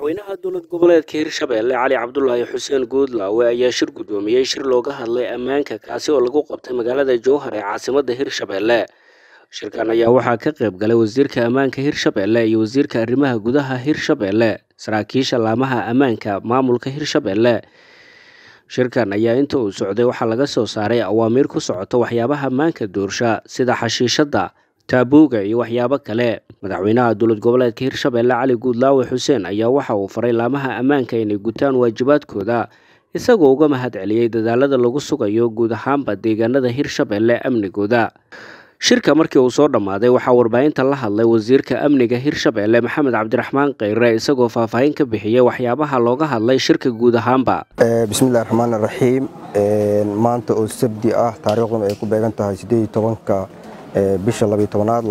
madaxweynaha dowlad goboleedka hirshabeelle cali cabdulaahi xuseen guudlaawe ayaa shir guddoomiyey shir looga hadlay ammaanka kaasi oo lagu qabtay magaalada jowhar ee caasimadda hirshabeelle shirkan ayaa waxaa ka qayb galay wasiirka ammaanka hirshabeelle iyo wasiirka arrimaha gudaha hirshabeelle saraakiisha laamaha ammaanka maamulka hirshabeelle shirkan ayaa inta uu socday waxaa laga soo saaray awaamiir ku socota waxyaabaha ammaanka doorsha sida xashiishadda taabuuga iyo waxyaabo kale madaxweynaha dowlad goboleedka hirshabeelle cali guudlaawe xuseen ayaa waxa uu faray laamaha ammaanka inay gutaan waajibaadkooda isagoo uga mahad celiyey dadaalada lagu sugayo guud ahaanba deegaanada hirshabeelle amnigooda shirka markii uu soo dhammaaday waxaa warbaahinta la hadlay wasiirka amniga hirshabeelle maxamed cabdiraxmaan kheyre isagoo faahfaahin ka bixiyey waxyaabaha looga hadlay shirka guud ahaanba bismillahi raxmaan raxiim maanta oo sabdi ah taariikhduna ay ku beegan tahay siddeed tobanka bisha labiyo tobanaad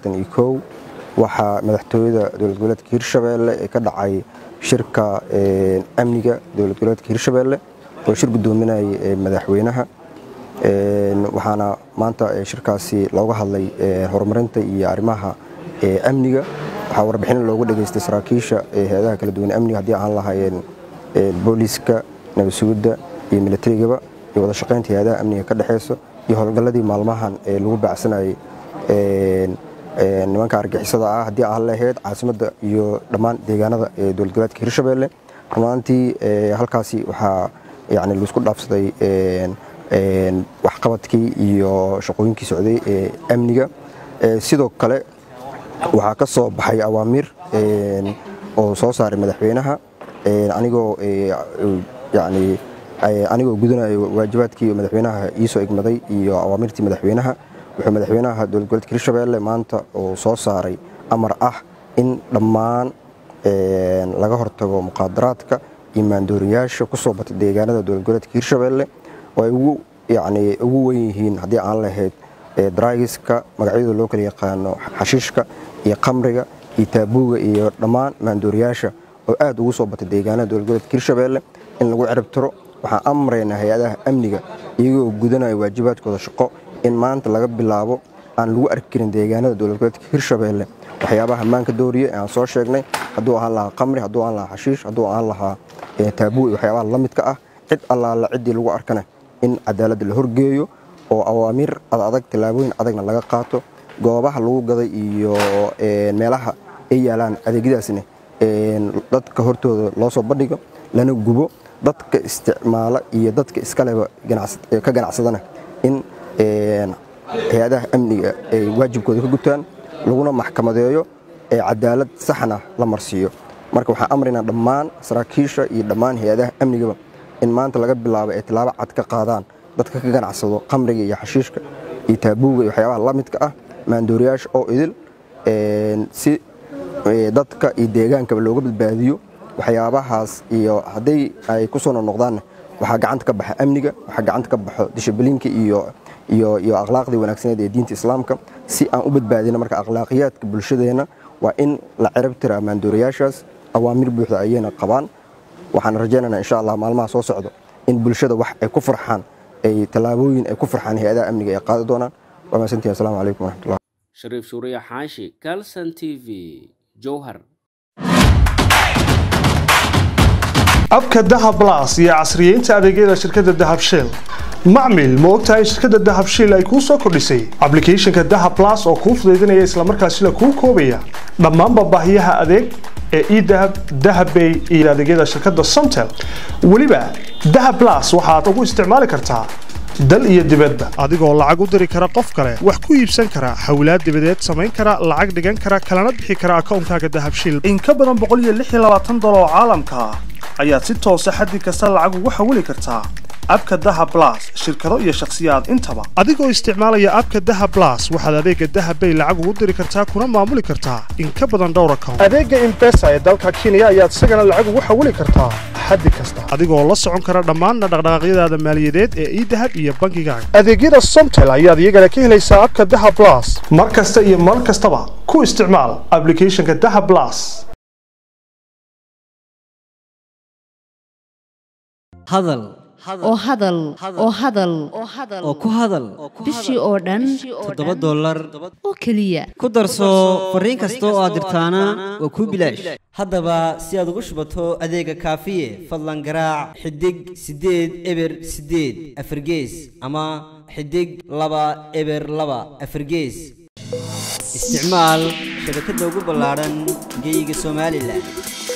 waxaa madaxtooyada dowlad goboleedka hirshabeelle ee ka dhacay shirka amniga dowlad goboleedka hirshabeelle oo shir guddoominayay madaxweynaha waxaana maanta shirkaasi looga hadlay horumarinta iyo arrimaha amniga waxaa warbixin loogu dhageystay saraakiisha hay-adaha kala duwan amniga haddii aan lahaayeen booliiska nabadsugidda iyo milatarigaba iyo wada shaqaynta hay-adaha amniga ka dhexeyso iyo howlgalladii maalmahan ee lagu baacsanayay nimanka argixisada ah haddii aan lahayd caasimadda iyo dhammaan deegaanada ee dowlad goboleedka hirshabeelle rumaantii halkaasi waxaa yani laisku dhaafsaday waxqabadkii iyo shaqooyinkii socday ee amniga sidoo kale waxaa ka soo baxay awaamiir oo soo saaray madaxweynaha anigoo yani anigoo gudanayo waajibaadkii madaxweynaha iisoo igmaday iyo awaamirtii madaxweynaha wuxuu madaxweynaha dowlad goboleedka hirshabeelle maanta uu soo saaray amar ah in dhammaan laga hortago muqaadaraadka iyo maandooriyaasha ku soo batay deegaanada dowlad goboleedka hirshabeelle oo ay ugu yani ugu wen yihiin haddii aan lahayd draigiska magacyada loo kala yaqaano xashiishka iyo qamriga iyo taabuuga iyo dhammaan maandooriyaasha oo aad ugu soo batay deegaanada dowlad goboleedka hirshabeelle in lagu ciribtiro waxaan amraynaa hay-adaha amniga iyagoo gudanaya waajibaadkooda shaqo in maanta laga bilaabo aan lagu arki karin deegaanada dowlad goboleedka hirshabeelle waxyaabaha ammaanka dooriye aan soo sheegnay hadduu ahaan lahaa qamri hadduu ahaan lahaa xashiish hadduu ahaan lahaa taabuu iyo waxyaabaha la midka ah cid allaala ciddii lagu arkana in cadaaladda la horgeeyo oo awaamiir adadag tallaabooyin adagna laga qaato goobaha lagu gaday iyo meelaha ay yaalaan adeegyadaasna dadka hortooda loo soo bandhigo lana gubo dadka isticmaala iyo dadka iskaleba ka ganacsadana in hay-adaha amniga ay waajibkooda ka gutaan laguna maxkamadeeyo ee cadaalad saxna la marsiiyo marka waxaan amraynaa dhammaan saraakiisha iyo dhammaan hay-adaha amnigaba in maanta laga bilaabo ay tilaabo cad ka qaadaan dadka ka ganacsado qamriga iyo xashiishka iyo taabuuga iyo waxyaabaha la midka ah maandooriyaasha oo idil si dadka iyo deegaankaba looga badbaadiyo waxyaabahaas iyo hadday ay ku soo noqnoqdaanna waxaa gacanta ka baxa amniga waxaa gacanta ka baxo dishibliinka iyo iyo iyo akhlaaqdii wanaagsaneed ee diinta islaamka si aan u badbaadino marka akhlaaqiyaadka bulshadeenna waa in la cirib tiraa maandooriyaashaas awaamir buuxda ayayna qabaan waxaan rajaynaynaa insha allah maalmaha soo socdo in bulshada wax ay ku farxaan ay tallaabooyin ay ku farxaan hay-adaha amniga ay qaadi doonaan waa mahadsantihin assalamu calaykum waraxmatullah shariif suuriya xaashi calson t v jowhar abka dahab blas iyo casriyeynta adeegyada shirkadda dahab shell macmil ma ogtahay shirkadda dahab shell ay kuu soo kordhisay ablicathonka dahab blas oo kuu fudaydinaya islamarkaasina kuu koobaya dhammaanba baahiyaha adeeg ee edahab dahabbay iyo adeegyada shirkadda somtel weliba dahab blas waxaad ugu isticmaali kartaa dal iyo dibadba adigoo lacag u diri kara qof kale wax ku iibsan kara hawlaad dibadeed samayn kara lacag dhigan kara kalana bixi kara akoonkaaga dahabshil in ka badan dolar oo caalamka ah ayaad si toosa xaddi kasta lacag ugu xawili kartaa abka dahab blas shirkado iyo shakhsiyaad intaba adigoo isticmaalaya abka dahab blas waxaad adeega dahabbay lacag ugu diri kartaa kuna maamuli kartaa in ka badan dhowr account adeega imbesa ee dalka kenya ayaad isagana lacag ugu xawili kartaa xaddi kasta adigoo la socon kara dhammaan dhaqdhaqaaqyadaada maaliyadeed ee idahab iyo bangigaaga adeegyada somtel ayaad iyagana ka helaysaa abka dahab blas mar kasta iyo mar kastaba ku isticmaal ablicathonka dahab blas hadal oo hadal oo hadal oo ku hadal bishii oo dhan toddoba dollar oo keliya ku darso fariin kasta oo aad dirtaana waa kuu bilaash haddaba si aad ugu shubato adeega kaafiye fadlan garaac xidig siddeed eber siddeed afargees ama xidig laba eber laba afargees isticmaal shabakadda ugu ballaadhan geeyiga somalilan